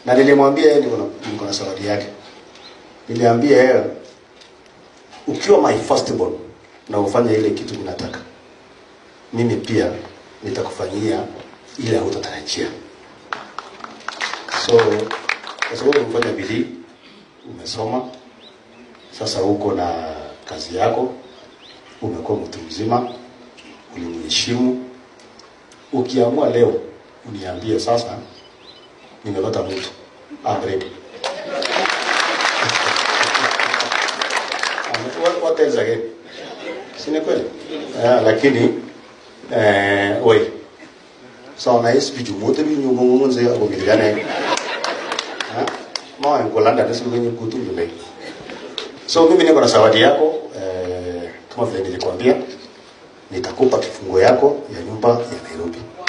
na nilimwambia yeye niko na niko na zawadi yake. Niliambia yeye ukiwa my firstborn na ufanye ile kitu ninataka, mimi pia nitakufanyia ile hutatarajia. So kwa sababu umefanya bidii, umesoma, sasa uko na kazi yako, umekuwa mtu mzima, ulimheshimu. Ukiamua leo uniambie sasa, nimepata mtu I'm ready. What, what else again? Si ni kweli? Eh, lakini eh, oi so na yesu biju mote bi nyu mo mo nze ako bi gane ha mo en kolanda na sulu nyu kutu yule so mimi niko na zawadi yako eh, kama vile nilikwambia nitakupa kifungo yako ya nyumba ya Nairobi